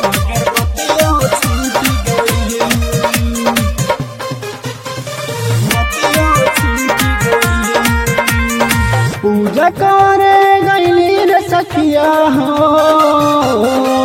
अगरबत्तियों छूट गई मोतियों छूट गई पूजा करे गईली रे सखिया हो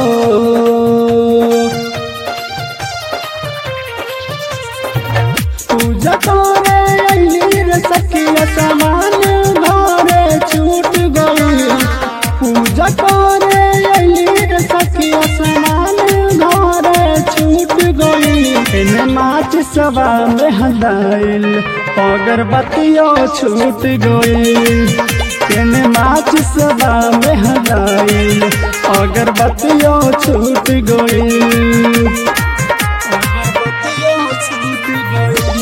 पूजा करे गईली रे सखिया सामान घरे छूट गई पूजा करे गईली रे सखिया सामान घरे छूट गई इन माच सवा में हदाइल अगरबत्तियों छूट गई इन माच सवा में हदाइल अगरबत्तियों छूट गई अगरबत्तियों छूट गई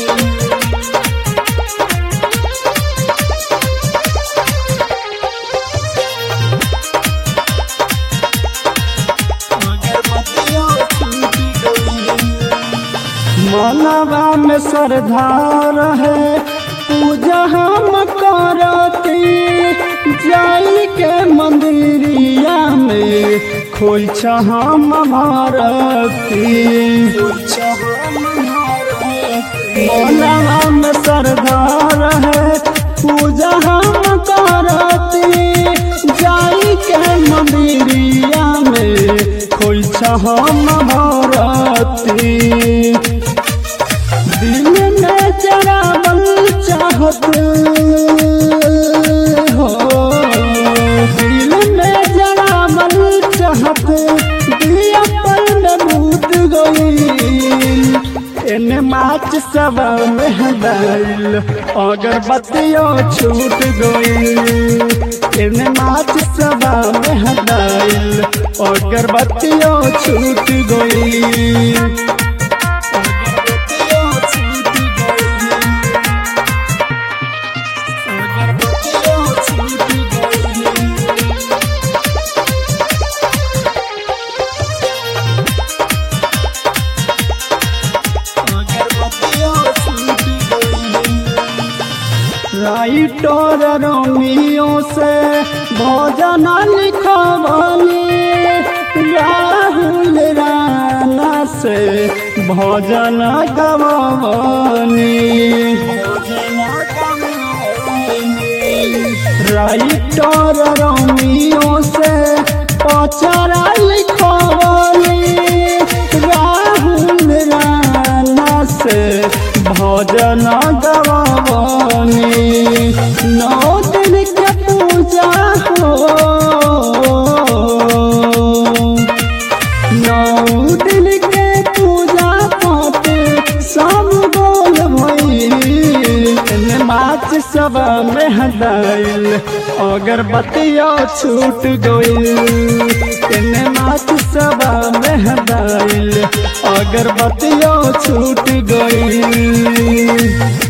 अगरबत्तियों छूट गई मनवा में श्रद्धा रहे पूजा हम करती जाई के मंदिरिया में खोल हम भारती मनवा में श्रद्धा रहे पूजा हम करती जाई के मंदिरिया में खोल हम भारती दिल में जरावल चाहत हो दिल में जरावल चाहत दिया पर में भूत गई इन माच सब में हदाइल अगरबत्तियों छूट गई इन माच सब में हदाइल अगरबत्तियों छूट गई अगरबत्तियों छूट गई अगरबत्तियों छूट गई अगरबत्तियों छूट गई राइटर रोमियो से भोजन लिखवानी राहुल राना से भोजन गवानी राइटर रोमियो से पचरा लिखवानी राहुल राना से भजन गवानी नौ दिन के पूजा हो नौ दिन के पूजा पाठ सब बोल भई माच सब में हदाइल अगरबत्तियों छूट गई इन माच सब में हदाइल अगरबत्तियों छूट गई